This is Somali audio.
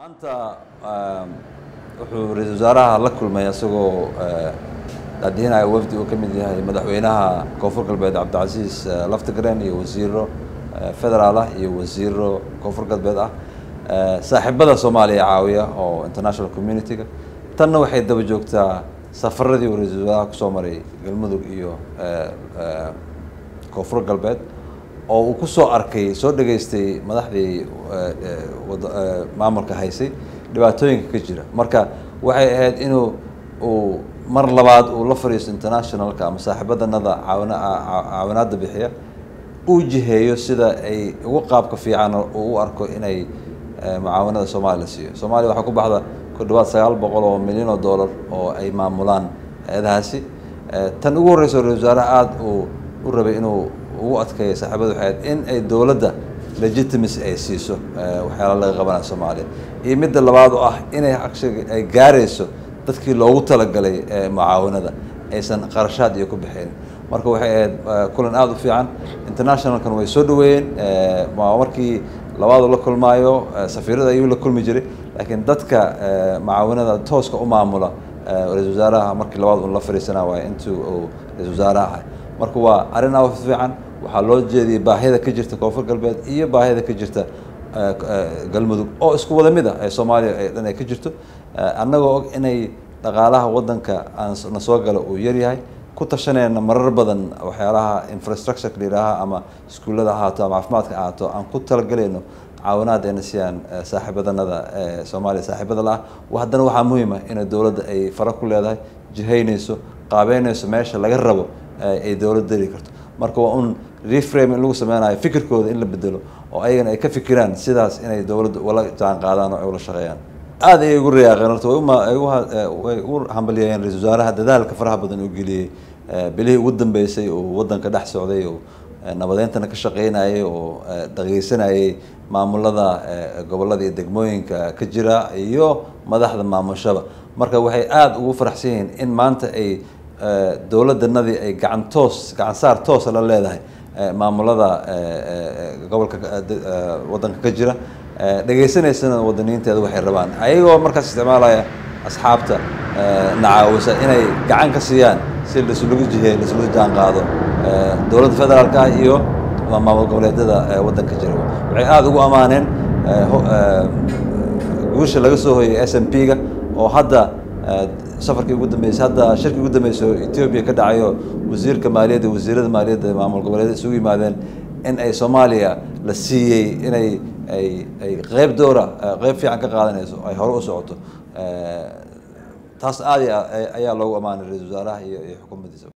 maanta wuxuu ra-iisul wasaaraha la kulmay isagoo daadihinaya wafdi uu ka mid yahay madaxweynaha koonfur galbeed cabdicasiis laftigreen iyo wasiiro federaal ah iyo wasiiro koonfur galbeed ah saaxiibada soomaaliya caawiya oo international community-ga tanna waxay daba joogtaa safaradii uu ra-iisul wasaaraha kusoo maray galmudug iyo koonfur galbeed oo uu kusoo arkay soo dhageystay madaxdii maamulka haysay dhibaatooyinka ka jira marka waxay ahayd inuu uu mar labaad uu la fariisto internationalka ama saaxiibadanada caawina caawinaadda bixiya uu jiheeyo sida ay ugu qaabka fiican uu u arko inay mucaawanada soomaaliya la siiyo soomaaliya waxaa ku baxda ku dhawaad sagaal boqol oo milyan oo dollar oo ay maamulaan hay-adahaasi tan ugu horreysa ra-isul wasaaraha aada uu u rabay inuu ugu adkeeya saaxiibada waxay ahayd in ay dowladda legitimacy ay siiso waxyaala laga qabanaya soomaaliya iyo midda labaad oo ah inay actually ay gaarayso dadkii loogu talagalay mucaawanada aysan qarashaad iyo ku bixin marka waxay ahayd kulan aada u fiican internationalkan way soo dhaweeyeen markii labaadu la kulmaayo safiirada ayuu la kulmi jiray laakiin dadka mucaawanada tooska u maamula ra-isul wasaaraha markii labaad un la fariisana waay intuu uu ra-isul wasaaraha ahay marka waa arrin aad u fiican waxaa loo jeediyay baahida ka jirta koonfur galbeed iyo baahida ka jirta galmudug oo isku wada mid ah ee soomaaliya ee dhan ay ka jirto annagoo og inay dhaqaalaha waddanka aanna soo gala uu yaryahay ku tashanayna marar badan waxyaalaha infrastructureka la yidhaaha ama iskuullada ahaato ama caafimaadka ahaato aan ku talagalayno caawinaad ayna siiyaan saaxiibadanada ee soomaaliya saaxiibada la ah haddana waxaa muhiim ah inay dowladda ay fara ku leedahay jihaynayso qaabeynayso meesha laga rabo ay dowladda dari karto marka waa un reframe in lagu sameynayo fikirkooda in la bedelo oo ayagana ay ka fikiraan sidaas inay dowladda ula jaan qaadaan oo ay ula shaqeeyaan aada ayay ugu rayaaqeen horta way ugu hambalyeeyeen ra-isul wasaaraha dadaalka faraha badan uu geliyey bilihii ugu dambeysay uu waddanka dhex socday oo nabadeyntana ka shaqeynayay oo dhageysanayay maamulada gobollada iyo degmooyinka ka jira iyo madaxda maamushaba marka waxay aada ugu faraxsan yihiin in maanta ay dowladdanadii ay gacan toos gacan saar toosa la leedahay maamulada gobolka waddanka ka jira dhegaysanaysana wadaniinteeda waxay rabaan ayagoo markaas isticmaalaya asxaabta nacaawisa inay gacan ka siiyaan si laisulagu jiheey laisulagu jaan qaado dowladda federaalka ah iyo maamul goboleedyada waddanka jira waxay aada ugu ammaaneen guusha laga soo hoyay s m p ga oo hadda safarkii ugu dambeysay hadda shirkii ugu dambeysay oo etoobiya ka dhacayo wasiirka maaliyadda wasiirada maaliyadda maamul goboleedyada isugu yimaadeen in ay soomaaliya la siiyey inay ay ay qeyb doora qeyb fiican ka qaadanayso ay hore u socoto taas aad ayaa loogu ammaanay ra-isul wasaaraha iyo iyo xukuumaddiisa